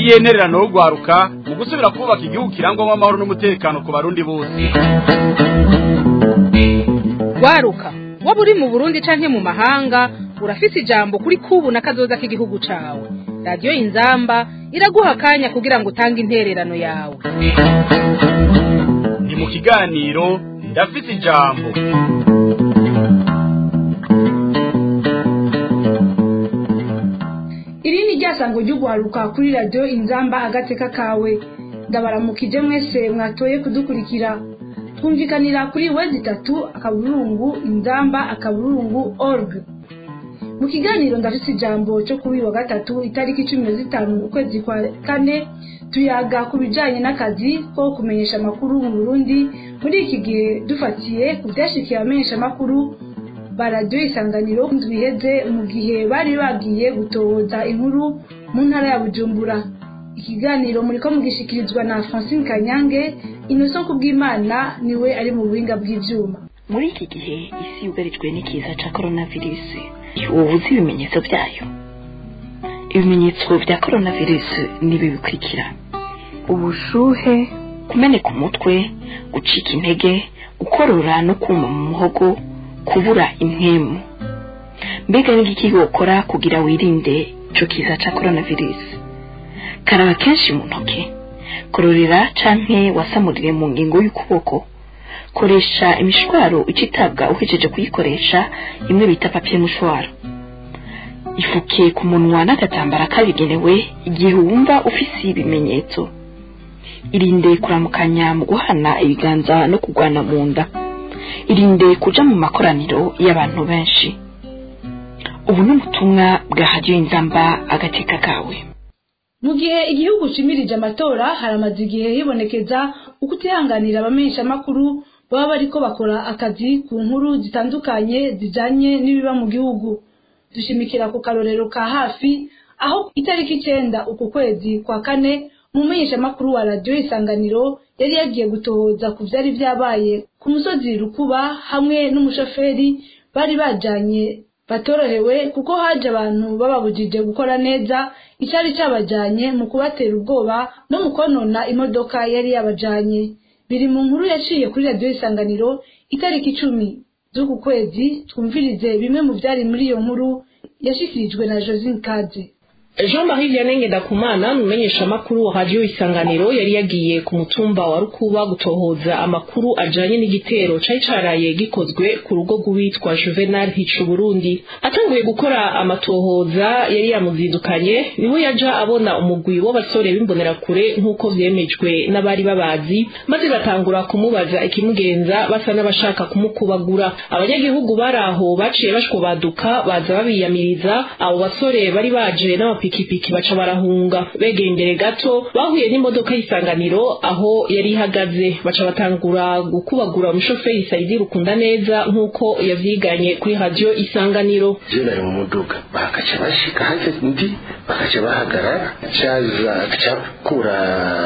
niyihe ntererano yo rwaruka mu gusubira kubaka igihugu kirangwamo amahoro n'umutekano ku barundi bose rwaruka waba uri mu burundi canke mu mahanga urafise ijambo kuri kubu na kazoza k'igihugu cawe radiyo inzamba iraguha akanya kugira ngo utange intererano yawe ni mu kiganiro ndafise ijambo iri ni ryasango ry'ugwaruka kuri radiyo inzamba agateka kawe ndabaramukije mwese mwatoye kudukurikira twumvikanira kuri wezi itatu akaburungu inzamba akaburungu org mu kiganiro ndafise ijambo cyo kuri wa gatatu itariki cumi na zitanu ukwezi kwa kane tuyaga ku bijanye n'akazi ko kumenyesha amakuru mu burundi muri iki gihe dufatiye ku byashikiye abamenyesha amakuru ba radiyo isanganiro biheze mu gihe bari bagiye gutohoza inkuru mu ntara ya bujumbura ikiganiro muriko mugishikirizwa na francine kanyange inoso kubw'imana niwe ari mu buhinga bw'ivyuma muri iki gihe isi yugarijwe n'ikiza ca coronavirus ubu uzi ibimenyetso byayo ibimenyetso bya coronavirus nibi bikurikira ubushuhe kumeneka umutwe gucika intege gukorora no kuma mu muhogo kubura impwemu mbega n'igiki wokora kugira wirinde ico kiza ca coronavirus karaba kenshi mu ntoke kororera canke wasamurire mu ngingo y'ukuboko koresha imishwaro icitabwa uhejeje kuyikoresha imwe bita papiye mushwaro ifuke ku munwa n'agatambara kabigenewe igihe wumva ufise ibimenyetso irinde kuramukanya mu guhana ibiganza no kugwana mu nda irinde kuja mu makoraniro y'abantu benshi ubu ni ubutumwa bwa hadiyo inzamba agateka kawe mu gihe igihugu cimirije amatora haramaze igihe hibonekeza ukutihanganira abamenyesha amakuru baba bariko bakora akazi ku nkuru zitandukanye zijanye n'ibiba mu gihugu dushimikira ku karorero ka hafi aho itariki icenda uku kwezi kwa kane umumenyesha amakuru wa radiyo isanganiro yari yagiye gutohoza ku vyari vyabaye ku musozi rukuba hamwe n'umushoferi bari bajanye batorohewe kuko haje abantu bababujije gukora neza icyari cyabajanye mu kubatera ubwoba no mu konona imodoka yari yabajanye biri mu nkuru yaciye kuri radiyo isanganiro itariki icumi z'uku kwezi twumvirize bimwe mu byari muri iyo nkuru yashikirijwe na josine kaze jean marie vianney ngendakumana umumenyesha amakuru wa radiyo isanganiro yari yagiye ku mutumba wa rukuba gutohoza amakuru ajanye n'igitero cari caraye gikozwe ku rugo rw'uwitwa juvenal hica burundi atanguye gukora amatohoza yari yamuzindukanye niho yaja abona umugwi w'abasore b'imbonerakure nk'uko vyemejwe n'abari babazi maze batangura kumubaza ikimugenza basa n'abashaka kumukubagura abanyagihugu bari aho baciye bashwobaduka baza babiyamiriza abo basore bari baje n'amapikipiki ipikipiki baca barahunga begeye imbere gato bahuye n'imodoka y'isanganiro aho yari ihagaze baca batangura gukubagura umushoferi Saidi Rukunda neza nk'uko yavyiganye kuri radio isanganiro je nari mu muduga bakaca bashika hanze ndi bakaca bahagarara caza cakura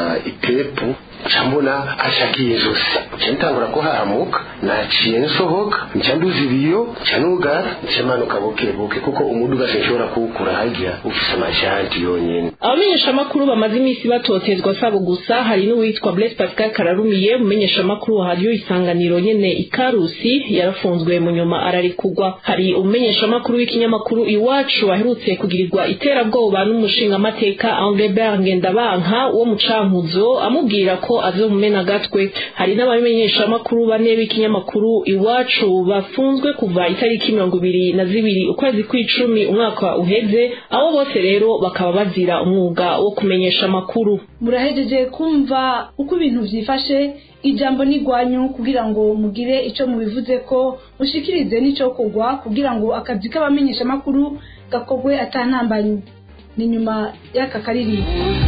itepu cambona ashakiye zose ntangura kuhahamuka naciye nsohoka nca nduza ibiyo nca nugara nca manuka buke buke kuko umuduga sinshobora kuwukura harya ufise amashanti yonyene abamenyeshamakuru bamaze iminsi batotezwa sabo gusa hari n'uwitwa Blaise Pascal Kararumiye umumenyeshamakuru wa radio isanganiro nyene ikarusi yarafunzwe mu nyuma ararikugwa hari umumenyeshamakuru w'ikinyamakuru iwacu aherutse kugirirwa iterabwoba n'umushingamateka Anglebert Ngendabanka wo mu Cankuzo amubwira ko azomumena agatwe hari n'abamenyeshamakuru bane b'ikinyamakuru iwacu bafunzwe kuva itariki mirongo ibiri na zibiri ukwezi kw'icumi umwaka uheze abo bose rero bakaba bazira umwuga wo kumenyesha amakuru murahejeje kumva uko ibintu vyifashe ijambo n'igwanyu kugira ngo mugire ico mubivuze ko mushikirize n'ico kugwa kugira ngo akazi k'abamenyesha amakuru gakorwe atantambanyi ni nyuma y'aka karirimbo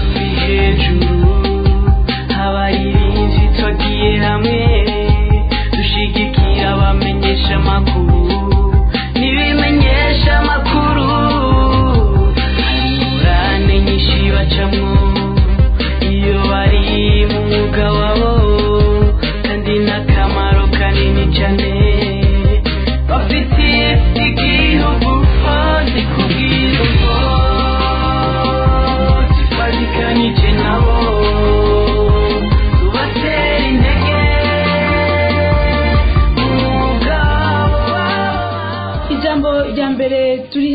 abayirinzi twagiye hamwe dushigikira abamenyesha amakuru n'ibimenyesha amakuru ingurane nyinshi bacamwo iyo bari mu mwuga wabo kandi n'akamaro kanini cyane bafitiye igihugu kandi kubwira ngo zifatikanye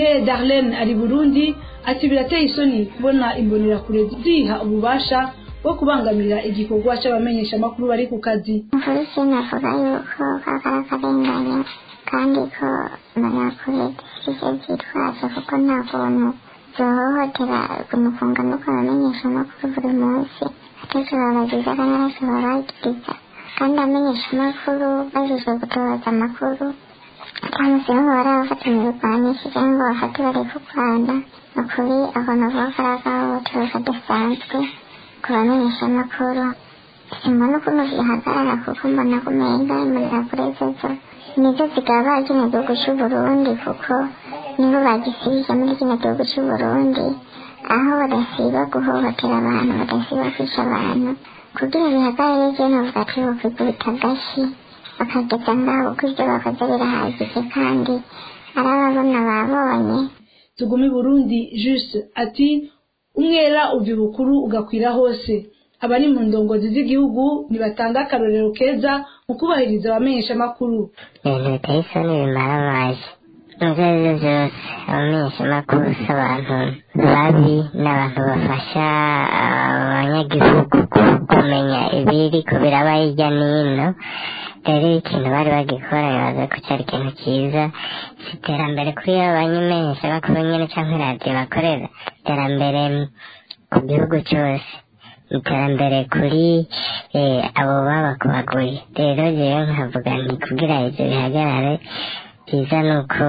nduwaye darlene ari burundi ati birateye isoni kubona imbonerakure ziha ububasha bwo kubangamira igikorwa c'abamenyeshamakuru bari ku kazi polisi navuga yuko kakara akarengane kandi ko mbonerakure zifite zitwaje kuko nta kuntu zohohotera kumufunga no kubamenyesha amakuru buri munsi akenshi babagiza kandi benshi babagiriza kandi amenyesha amakuru bajije gutoza amakuru cyangwa se aho bari abafatanya ibigwanisho cyangwa bafate bari ku rwanda ni ukuri ako navuga ko ari agahohotero kadasanzwe ku bamenyesha amakuru simbona ukuntu zihagarara kuko mbona kumenga imbonerakure zozo nizo zigaba kino gihugu c'uburundi kuko nibo bagisibije muri kino gihugu c'uburundi aho badasiba guhohotera abantu badasiba kwica abantu kugira bihagarare je novuga ati bokwikubita agashi bakageza ngaho kuko ivyo bakoze birahagije kandi ari ababona babonye tugumi burundi juste ati umwera uva ibukuru ugakwira hose abari mu ndongozi z'igihugu nibatanga akarorero keza mu kubahiriza abamenyeshamakuru ibintu biteye isoni bimaramaje ibyo ari byo byose abamenyeshamakuru si abantu babi n'abantu bafasha abanyagihugu kumenya ibiri ko biraba hirya n'ino rero ikintu bari bagikora bibaza ko cyari ikintu cyiza si iterambere kuri abo banyamenyeshamakuru nyine cyangwa iradiyo bakorera iterambere ku gihugu cyose iterambere kuri eh, abo babakubaguye rero jewe nkavuga nti kugira ivyo bihagarare byiza ni uko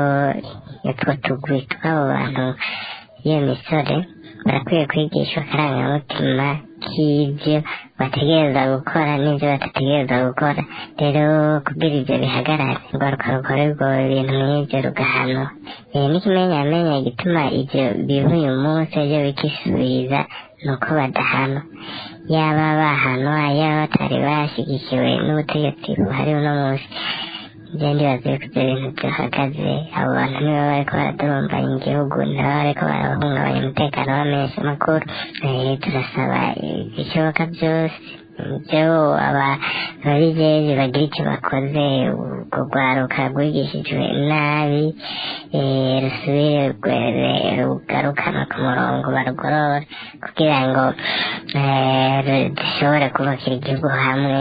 utwo tugwi tw'abo bantu iyo misore barakwiye kwigishwa akarangamutima k'ibyo bategereza gukora n'ibyo badategereza gukora rero kugira ibyo bihagarare urwaruka rukorerwa ibintu nk'ibyo rugahanwa Eh, n'ikimenyamenya gituma ibyo biba uyu munsi ejo bikisubiza ni uko badahanwa yaba bahanwa yaba batari bashyigikiwe n'ubutegetsi buhari uno munsi njye ndibaza yuko ibyo bintu bihagaze abo bantu niba bariko baradurumbanya igihugu niba bariko barahungabanya umutekano w'amenyeshamakuru Eh, turasaba ibishoboka byose ibyo ababijeje bagira icyo bakoze urwo rwaruka rwigishijwe nabi eh, rusubire rwe- rugarukanwe ku murongo barugorore kugira ngo eh, dushobore kubakira igihugu hamwe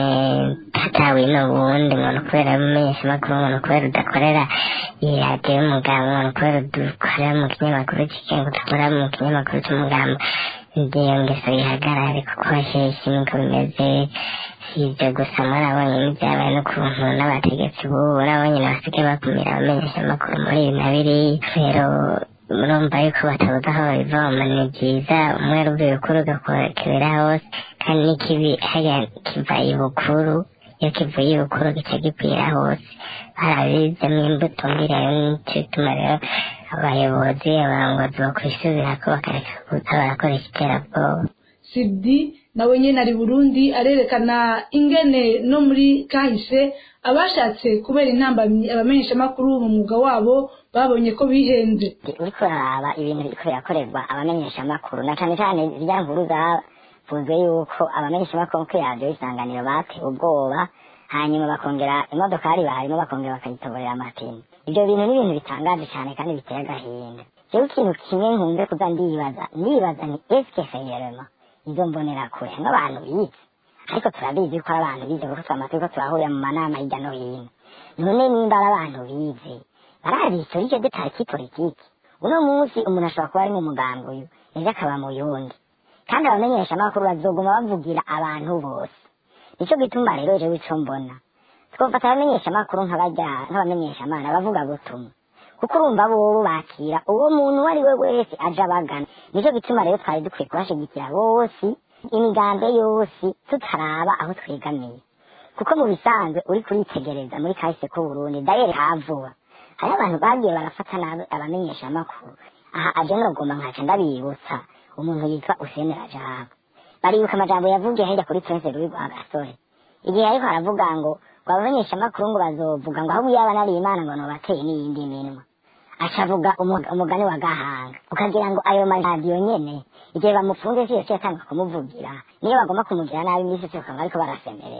hatawe n'ubundi umuntu kubera umumenyeshamakuru umuntu kubera udakorera iradiyo y'umugambi umuntu kubera udakorera mu kinyamakuru kigenga udakora mu kinyamakuru cy'umugambi iyo ngeso yihagarare kuko hasheshi niko bimeze si ibyo gusa murabonye n'ibyabaye n'ukuntu n'abategetsi b'ubu urabonye basigaye bakumira abamenyeshamakuru muri ibi na biriya rero murumva yuko batabuze aho babivoma ni byiza umwe ruvuye ukuru ugakubera hose kandi n'ikibi hariya kiva ibukuru iyo kivuye ibukuru gica gikwira hose barabizemo imbuto mbirayo nicyo gituma rero abayobozi abarongozi bakwisubira ko bakareka kuza barakoresha iterabwoba sibdi nawe nyene ari burundi arerekana ingene no muri kahise abashatse kubera intambamyi abamenyeshamakuru mu mwuga wabo babonye ko bihenze uriko uraraba ibintu biriko birakorerwa abamenyeshamakuru na cane cane zirya nkuru zavuzwe yuko abamenyeshamakuru kuri radiyo isanganiro batewe ubwoba hanyuma bakongera imodokari barimo bakongera bakayitoborera amapine ibyo bintu ni ibintu bitangaje cyane kandi biteye agahinda jewe ikintu kimwe nkunze kuza ndibaza ndibaza ni eske feyerema izo mbonera kure nk'abantu bize ariko turabizi ko ari abantu bize kuko twama turiko turahurira mu manama hirya no hino none nimba ari abantu bize barabizi icyo detaye cy'ipolitiki uno munsi umuntu ashobora kuba ari mu mugambi uyu ejo akaba mu yundi kandi abamenyeshamakuru bazoguma bavugira abantu bose nicyo gituma rero jewe ico mbona twofata abamenyeshamakuru nk'abajya nk'abamenyeshamana bavuga butumwa kuko urumva bobo bakira uwo muntu uwo ari we wese aje abagana nicyo gituma rero twari dukwiye kubashigikira bose imigambi yose tutaraba aho twegamiye kuko mu bisanzwe uri kuritegereza muri kahise k'uburundi dayeri havuba hari abantu bagiye barafata nabi abamenyeshamakuru aha aje nogomba nkaca ndabibutsa umuntu yitwa usene rajabu baribuka amajambo yavugiye hirya kuri prince louis rwagasore igihe ariko aravuga ngo ngo abamenyeshamakuru ngo bazovuga ngo ahubwo yaba nari imana ngo nobateye n'iyindi minwa acavuga umu- umugani wa gahanga ukagira ngo ayo maradiyo nyene igihe bamufunze si yose yatanga kumuvugira niyo bagomba kumugira nabi iminsi yose bakaba bariko barasemerera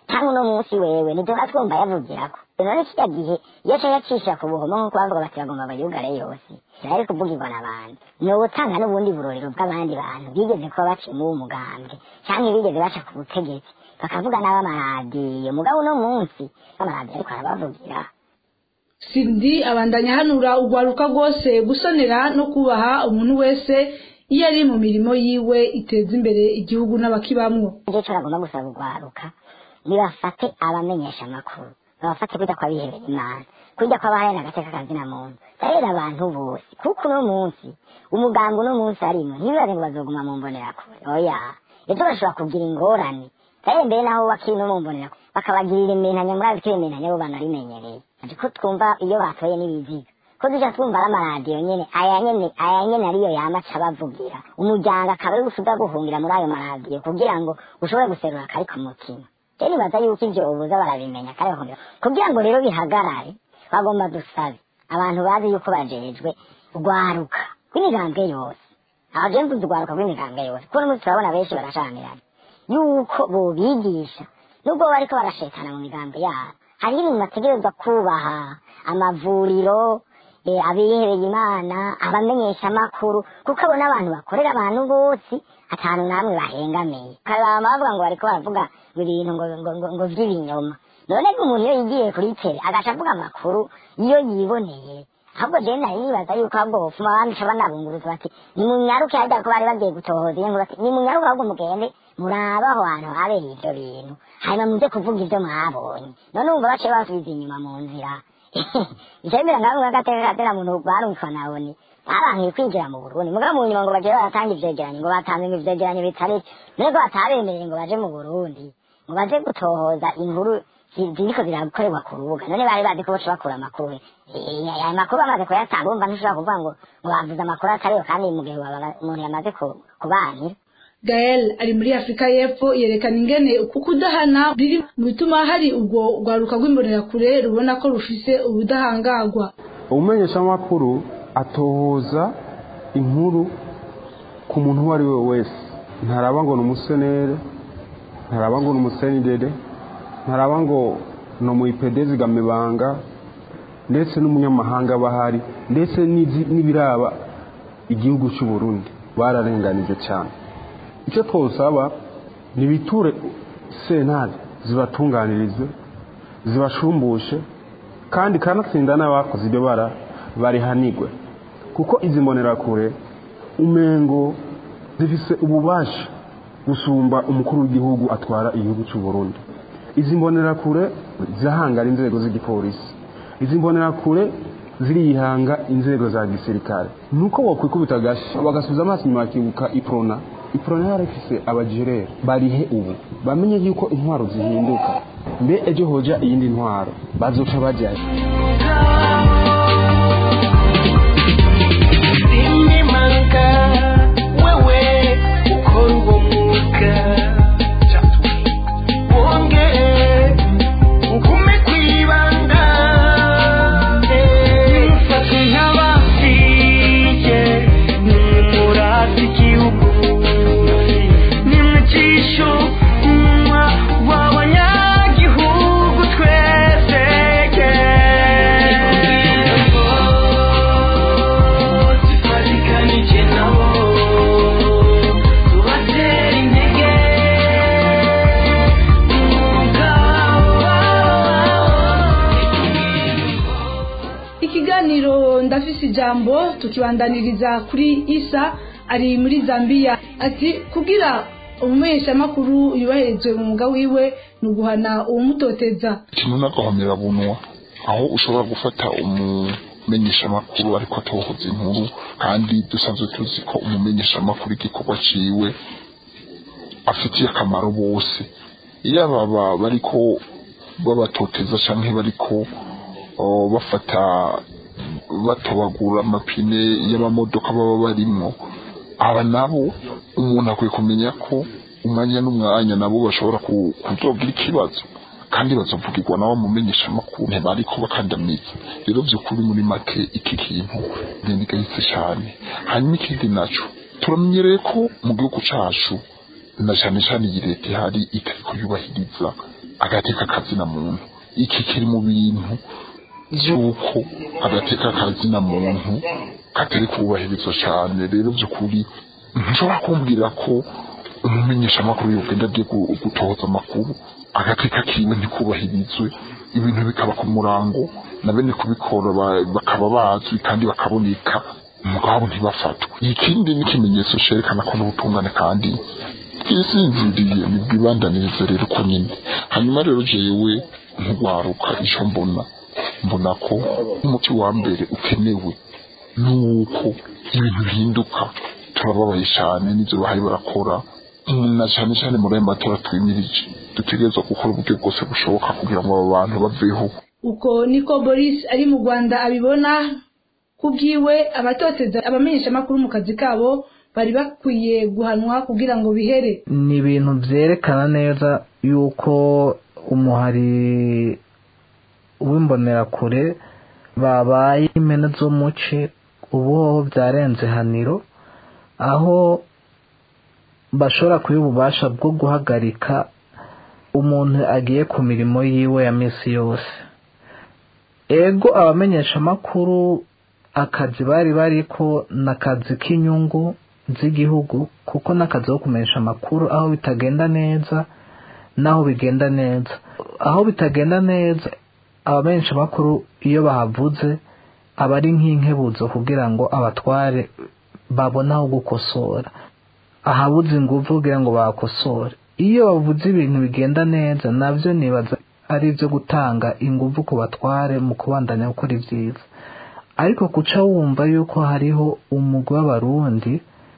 cyangwa uno munsi wewe ntiduha twumva yavugirako none kirya gihe iyo aca yacisha ku buhoma nk'uko bavuga bati bagomba bayugare yose yari kuvugirwa n'abantu ni ubutanga n'ubundi burorero bw'abandi bantu bigeze kuba baciyemo uwo mugambwe cyangwa bigeze baca ku butegetsi bakavuga n'abamaradiyo mugabo uno munsi amaradiyo ariko arabavugira sindi abandanya hanura urwaruka rwose gusonera no kubaha umuntu wese iyo ari mu mirimo yiwe iteza imbere igihugu n'abakibamwo nicyo cyo bagomba gusaba urwaruka nibafate abamenyesha amakuru babafate kujya kwa bihebera imana kujya kwa bahaya n'agateka kazina muntu rero abantu bose kuko uno munsi umugambi uno munsi arimo ntibibaze ngo bazoguma mu mbonerakure oya ejo bashobora kugira ingorane rero mbere naho bakiri no mu mbonerakure bakabagirira imentanya murazi ko iyo mentanya bo banarimenyereye ariko twumva iyo batoye n'ibiziga ko duca twumva ari amaradiyo nyene aya nyene aya nyene ariyo yama aca bavugira umuryango akaba ari gusuda guhungira muri ayo maradiyo kugira ngo ushobore guserura akari ku mutima rero nibaza yuko ivyo ubuza barabimenya kare bahungira kugira ngo rero bihagarare bagomba dusabe abantu bazi yuko bajejwe urwaruka rw'imigambwe yose aho je mvuze urwaruka rw'imigambwe yose kuko n'umunsi turabona benshi barashamirana yuko bobigisha nubwo bariko barashetana mu migambi yabo hariho ibintu bategerezwa kubaha amavuriro eh, abihebeye imana abamenyesha amakuru kuko abo n'abantu bakorera abantu bose atantu namwe bahengamiye karama bavuga ngo bariko baravuga ngo ibintu ngo, ngo, ngo, ngo vy'ibinyoma none ko umuntu iyo yigiye kuri tele agaca avuga amakuru iyo yiboneye ahubwo jewe nari nibaza yuko ahubwo bofuma bamica banabunguruza bati nimunyaruke harya ko bari bagiye gutohoza iyo ngo bati nimunyaruke ahubwo mugende murabe aho hantu habereye ivyo bintu hanyuma muze kuvuga ivyo mwabonye none wumva baciye basubiza inyuma mu nzira icemera nkamwe nk'agateka katera muntu barumva nabone barankiye kwinjira mu burundi mugabo mu nyuma ngo baje baratanga ivyegeranyo ngo batanze ngo ivyegeranyo bitari none ko batabemereye ngo baje mu burundi ngo baje gutohoza inkuru zi- ziriko zirakorerwa ku rubuga none bari bazi ko boca bakura amakuru Eh, ayo makuru bamaze kuyatanga urumva ntushobora kuvuga ngo ngo bavuze amakuru atariyo kandi mu gihe baba- umuntu yamaze ku- kubanira gael ari muri afurika y'epfo yerekana ingene uku kudahana biri mu bituma hari urwo rwaruka rw'imbonerakure rubona ko rufise ubudahangarwa umumenyeshamakuru atohoza inkuru ku muntu uwo ari we wese ntaraba ngo ni umusenere ntaraba ngo ni umusenidede ntaraba ngo ni umuyipedezi gamibanga ndetse n'umunyamahanga aba ahari ndetse n'izi- n'ibiraba igihugu cy'u Burundi bararenganije cyane icyo twosaba nibiture sentare zibatunganirize zibashumbushe kandi kanatsinda n'abakoze ibyo bara barihanigwe kuko izi mbonerakure umengo zifise ububasha gusumba umukuru w'igihugu atwara igihugu cy'u Burundi izi mbonerakure zirahangara inzego z'igipolisi izi mbonerakure zirihanga inzego za gisirikare nuko bokwikubita agashi bagasubiza amaso inyuma bakibuka iprona iprona yarafise abajerere barihe ubu bamenye yuko intwaro zihinduka mbe ejo hoja iyindi ntwaro bazoca bajayo Sinimanga wewe ukora uwo mwuga wongere ugume kwibanda mufate nk'abasiye nimurate igihugu nimujisho umunwa w'abanyagihugu twese tufatikanije nabo tubatera intege ikiganiro ndafise ijambo tukibandaniriza kuri isa ari muri zambia ati kugira umumenyeshamakuru yubahirizwe mu mwuga wiwe ni uguhana uwumutoteza ikintu n'agahomera bunwa aho ushobora gufata umumenyeshamakuru ariko atohoza inkuru kandi dusanzwe tuzi ko umumenyeshamakuru igikorwa ciwe afitiye akamaro bose iyo aba bariko babatoteza canke bariko oh, bafata batobagura amapine y'amamodoka baba barimwo aba nabo umuntu akwiye kumenya ko umwanya n'umwanya nabo bashobora ku- kuzogira ikibazo kandi bazovugirwa nabo mumenyesha amakuru ntibariko bakandamiza rero vy'ukuri muri make iki kintu ntigahise cyane hanyuma ikindi naco turamenyereye ko mu gihugu cacu na cane cane iyi leta ihari itariko yubahiriza agateka kazina muntu iki kiri mu bintu by'uko agateka kazina muntu katari kubahirizwa cyane rero by'ukuri nshobora kumbwira ko umumenyeshamakuru yogenda agiye gu- gutoza amakuru agateka kiwe ntikubahirizwe ibintu bikaba ku murango na bene kubikora ba- bakaba bazwi kandi bakaboneka umugabo ntibafatwe ikindi ni ikimenyetso cerekana ko n'ubutungane kandi bwisinziriye nibwibandaniriza rero uko nyine hanyuma rero jewe nk'ugwaruka ico mbona mbona ko umuti wa mbere ukenewe nuko ibintu bihinduka turababaye cyane n'ibyo bahari barakora na cyane cyane muri ayo matora twimirije dutegerezwa gukora uburyo bwose bushoboka kugira ngo abo bantu baveho uko niko boris ari mu rwanda abibona ku bwiwe abatoteza abamenyeshamakuru mu kazi kabo bari bakwiye guhanwa kugira ngo bihere ni ibintu byerekana neza yuko umuhari w'imbonerakure babaye impene z'umuci ubu hoho byarenze haniro aho bashobora kuba ububasha bwo guhagarika umuntu agiye ku mirimo yiwe ya minsi yose ego abamenyeshamakuru akazi bari bariko ni akazi k'inyungu z'igihugu kuko n'akazi ko kumenyesha amakuru aho bitagenda neza n'aho bigenda neza aho bitagenda neza abamenyesha amakuru iyo bahavuze aba ari nk'inkebuzo kugira ngo abatware babone aho gukosora ahabuze ingufu kugira ngo bakosore iyo bavuze ibintu bigenda neza nabyo nibaza ari ibyo gutanga ingufu ku batware mu kubandanya gukora ibyiza ariko kuca wumva yuko hariho umugwi w'abarundi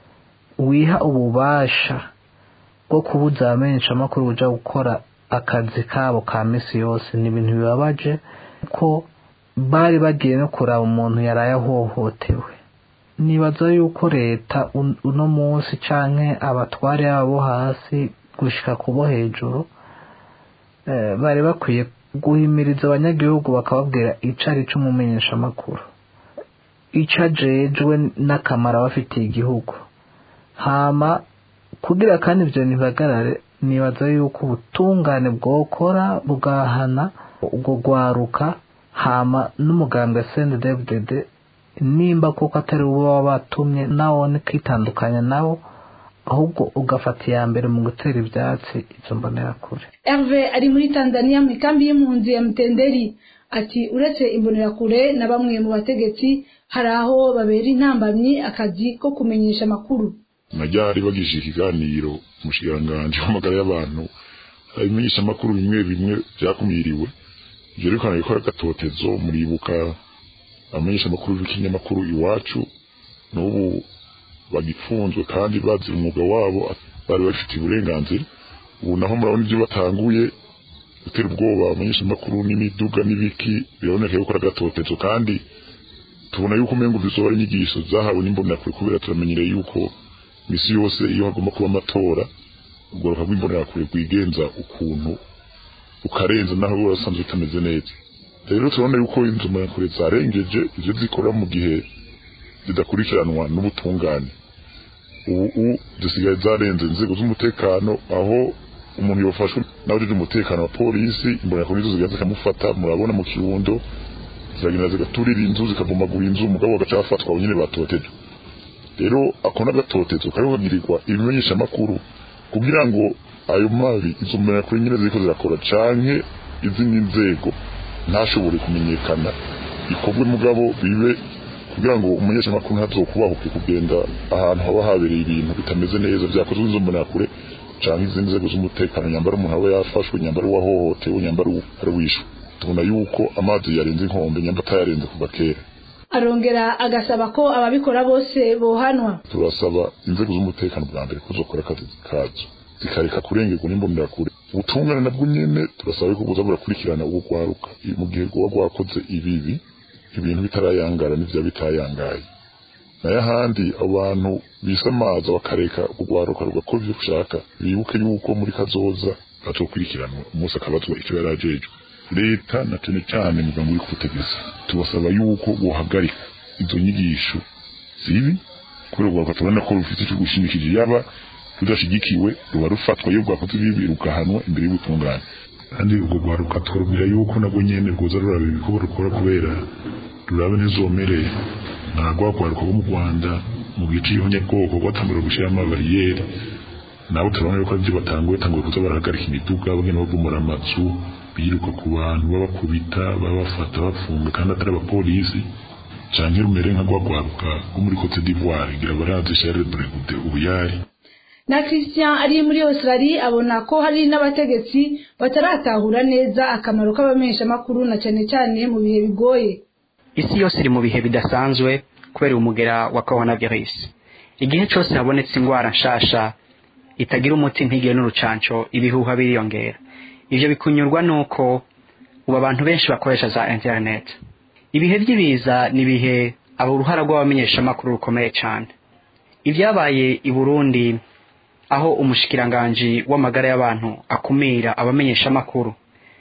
wiha ububasha bwo kubuza abamenyeshamakuru buja gukora akazi kabo ka misi yose ni ibintu bibabaje ko bari bagiye no kuraba umuntu yaraye ahohotewe nibaza yuko leta un- uno munsi canke abatware babo hasi gushika ku bo hejuru eh, bari bakwiye guhimiriza abanyagihugu bakababwira ico ari co umumenyeshamakuru ico ajejwe n'akamaro aba afitiye igihugu hama kugira kandi ibyo ntibagarare nibaza yuko ubutungane bwokora bugahana ubwo gwaruka hama n'umugambwe CNDD-FDD nimba kuko atari uwo baba batumye nawone kwitandukanya nabo ahubwo ugafata iya mbere mu gutera ibyatsi izo mbonerakure Herve ari muri Tanzania mu ikambi y'impunzi ya Mtenderi ati uretse imbonerakure na bamwe mu bategetsi hari aho babera intambamyi akazi ko kumenyesha amakuru najyari bagije ikiganiro umushikiranganji w'amagara y'abantu ibimenyesha amakuru bimwe bimwe byakumiriwe byerekana ko ari agatotezo muribuka abamenyesha amakuru b'ikinyamakuru iwacu n'ubu bagifunzwe kandi bazira umwuga wabo bari bafitiye uburenganzira ubu naho murabona ibyo batanguye gutera ubwoba abamenyesha amakuru n'imiduga n'ibiki biraboneka yuko ari agatotezo kandi tubona yuko umengo bizoba ari inyigisho zahawe n'imbonakure kubera turamenyereye yuko misi yose iyo hagomba kuba amatora ubworoka bw'imbonerakure rwigenza ukuntu ukarenza naho buba busanzwe butameze neza rero turabona yuko inzu mbonerakure zarengeje ivyo zikora mu gihe zidakurikiranwa n'ubutungane ubu zisigaye zarenze inzego z'umutekano aho umuntu yafashwe n'abajejwe umutekano wa polisi imbonerakure nizo zigaza zikamufata murabona mu kirundo ziragenda zigaturira inzu zikavumagura inzu umugabo bagaca bafatwa abo nyene batotejwe rero ako n'agatotezo kariho kagirirwa ibimenyesha amakuru kugira ngo ayo mabi izo mbonerakure nyene ziriko zirakora canke izindi nzego ntashobore kumenyekana ikorwe mugabo bibe kugira ngo umumenyesha amakuru ntazokubahuke kugenda ahantu haba habereye ibintu bitameze neza vyakozwe n'izo mbonerakure canke izindi nzego z'umutekano nyambara umuntu aba yafashwe nyambara uwahohotewe nyambara ari wishwe tubona yuko amazi yarenze inkombe nyamba atayarenze kuva kera arongera agasaba ko ababikora bose bohanwa turasaba inzego z'umutekano bwa mbere ko zokora akazi kazo zikareka kurengerwa n'imbonerakure ubutungane nabwo nyene turasaba yuko buza burakurikirana ubwo rwaruka mu gihe rwoba rwakoze ibibi ibintu bitarayangara n'ivya bitayangaye nayo ahandi abantu bisamaza bakareka urwaruka rugakora ivyo ushaka bibuke yuko muri kazoza bazokurikiranwa umunsi akabazwa ico yari ajejwe leta na cane cane muganga uri kubutegetsi tubasaba yuko bohagarika izo nyigisho zibi kubera urwaruka tubona ko rufite ico gushimikije yaba rudashigikiwe ruba rufatwa iyo rwakoze ibibi rugahanwa imbere y'ubutungane kandi ubwo rwaruka twarumira yuko nabwo nyene rwoza ruraba ibikorwa rukora kubera rurabe ntizomere nta rwagwaruka rwo mu rwanda mu gice y'ihonyabwoko rwatangura gushyiramo abariyeri nabo turabona yuko aribyo batanguye batanguye kuza barahagarika imiduga bagenda bavumura amazu biruka ku bantu babakubita babafata bafunga kandi atari abapolisi canke rumere nka rwagwaruka rwo muri cote d'ivoire ngira barazi charles bregude ubuyari na christian ari muri australia abona ko hari n'abategetsi bataratahura neza akamaro k'abamenyeshamakuru na cyane cyane mu bihe bigoye isi yose iri mu bihe bidasanzwe kubera umugera wa coronavirus igihe cyose habonetse indwara nshasha itagira umuti ntigire n'urucanco ibihuha biriyongera ivyo bikunyurwa nuko ubu abantu benshi bakoresha za internet ibihe by'ibiza ni ibihe aba uruhara rw'abamenyeshamakuru rukomeye cyane ibyabaye i burundi aho umushikiranganji w'amagara y'abantu akumira abamenyeshamakuru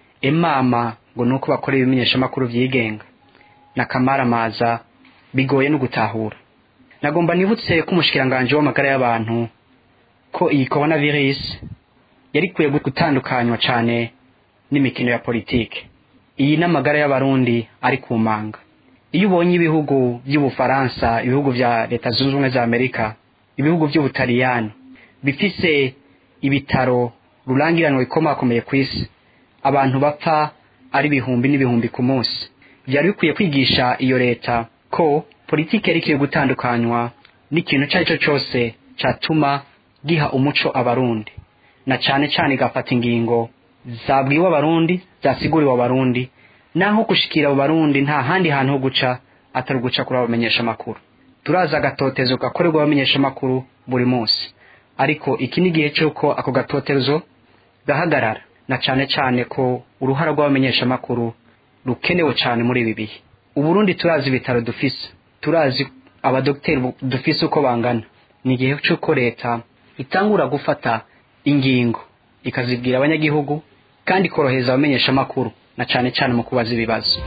emama ngo ni uko bakora ibimenyeshamakuru byigenga na kamaramaza bigoye no gutahura nagomba nibutse ko umushikiranganji w'amagara y'abantu ko iyi coronavirus yari ikwiye gutandukanywa cyane n'imikino ya politike iyi n'amagara y'abarundi ari ku manga iyo ubonye ibihugu by'ubufaransa ibihugu bya leta zunze ubumwe za amerika ibihugu by'ubutaliyani bifise ibitaro rurangiranwa bikomakomeye ku isi abantu bapfa ari ibihumbi n'ibihumbi ku munsi byari bikwiye kwigisha iyo leta ko politiki yari ikwiye gutandukanywa n'ikintu icyo ari cyo cyose cyatuma giha umuco abarundi na cyane cyane igafata ingingo zabwiwe abarundi zasiguriwe abarundi naho gushikira abo barundi nta handi hantu ho guca atari uguca kuri abamenyesha amakuru turazi agatotezo gakorerwa abamenyesha amakuru buri munsi ariko iki ni igihe cy'uko ako gatotezo gahagarara na cyane cyane ko uruhara rw'abamenyesha amakuru rukenewe cyane muri ibi bihe uburundi turazi ibitaro dufise turazi abadogiteri dufise uko bangana ni igihe cy'uko leta itangura gufata ingingo ikazibwira abanyagihugu kandi ikorohereza abamenyesha amakuru na cyane cyane mu kubaza ibibazo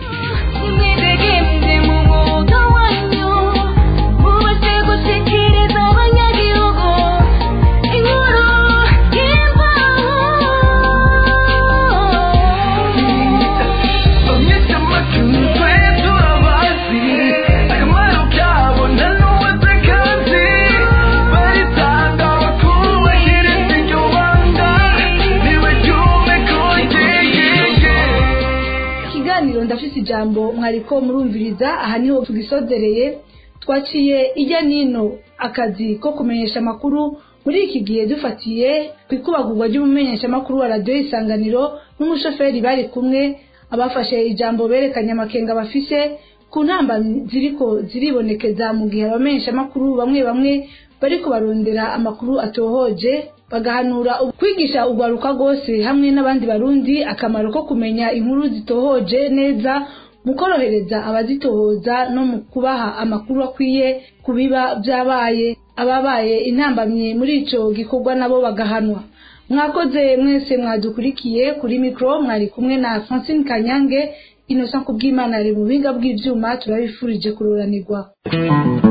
ikiganiro ndafise ijambo mwariko murumviriza aha niho tugisozereye twaciye ijya nino akazi ko kumenyesha amakuru muri iki gihe dufatiye ku ikubagurwa ry'umumenyeshamakuru wa radiyo isanganiro n'umushoferi bari kumwe abafashe ijambo berekanye amakenga bafise ku ntamba ziriko ziribonekeza mu gihe abamenyeshamakuru bamwe bamwe bariko barondera amakuru atohoje bagahanura kwigisha urwaruka rwose hamwe n'abandi barundi akamaro ko kumenya inkuru zitohoje neza mu korohereza abazitohoza no mu kubaha amakuru akwiye ku biba byabaye ababaye intambamye muri ico gikorwa nabo bagahanwa mwakoze mwese mwadukurikiye kuri mikoro mwari kumwe na francine kanyange innocent kubw'imana ari mu buhinga bw'ivyuma turabifurije kururanirwa